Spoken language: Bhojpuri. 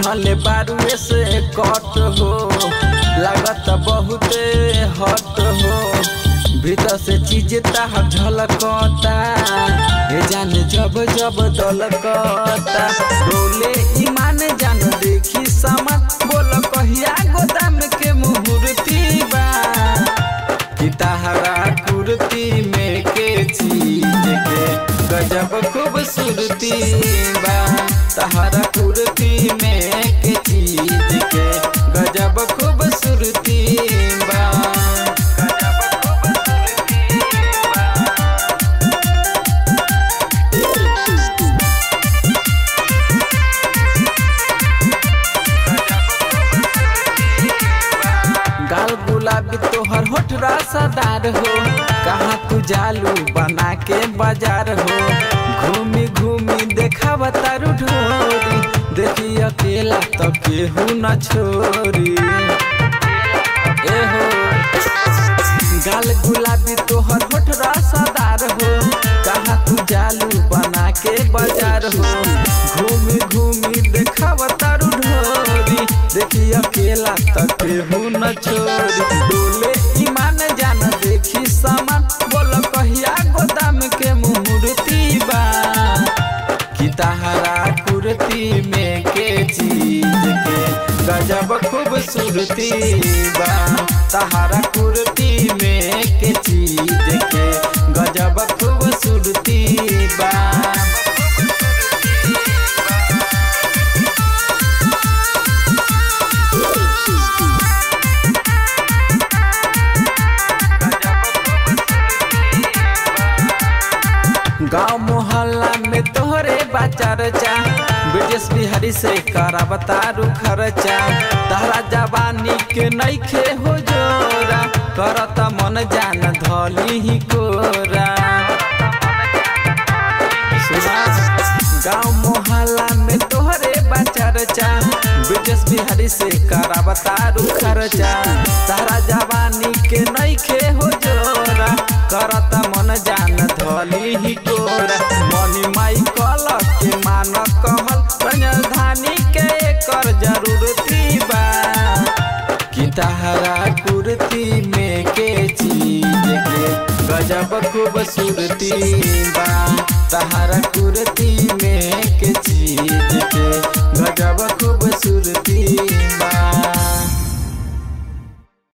पहनले बारुए से कट हो लागत बहुते हट हो भीतर से चीज ताहर झलकता हे जान जब जब दलकता बोले ईमान जान देखी सामान बोल कहिया गोदाम के मुहूर्ती बा कि तहरा कुर्ती में के चीज के गजब खूबसूरती बा तहरा कुर्ती में के चीज के गजब खूबसूरती बा गजब खूबसूरती बा गाल गुलाबी तोहर होठ रसदार हो कहाँ तू जालू बना के बाजार हो घूमी घूमी देखा तारू ढोरी देखी अकेला तो केहू न छोरी ए हो गाल गुलाबी तोहर होठ रसदार हो कहाँ तू जालू बना के बाजार हो घूमी घूमी देखा तारू ढोरी देखी अकेला तक केहू न छोरी डोले ईमान जान देखी सामान बोल कहिया गोदाम के मुहूर्ती बा कि तहरा कुर्ती में के चीज के गजब खूबसूरती बा तहरा कुर्ती में के चीज के गजब खूबसूरती बा गाँव मोहल्ला में तोहरे बाचार चा ब्रिटिश बिहारी से करा बतारू खर्चा तहरा जवानी के नईखे हो जोरा करता मन जान धली ही कोरा गाँव मोहल्ला में तोहरे बाचार चा ब्रिटिश बिहारी से करा बतारू खर्चा तहरा जवानी के नईखे हो जोरा करता मन जान धली ही कोरा मनी माई कल के मान कहल राजधानी के कर जरूरती बा कि तहरा कुर्ती में के चीज के गजब खूबसूरती बा तहरा कुर्ती में के चीज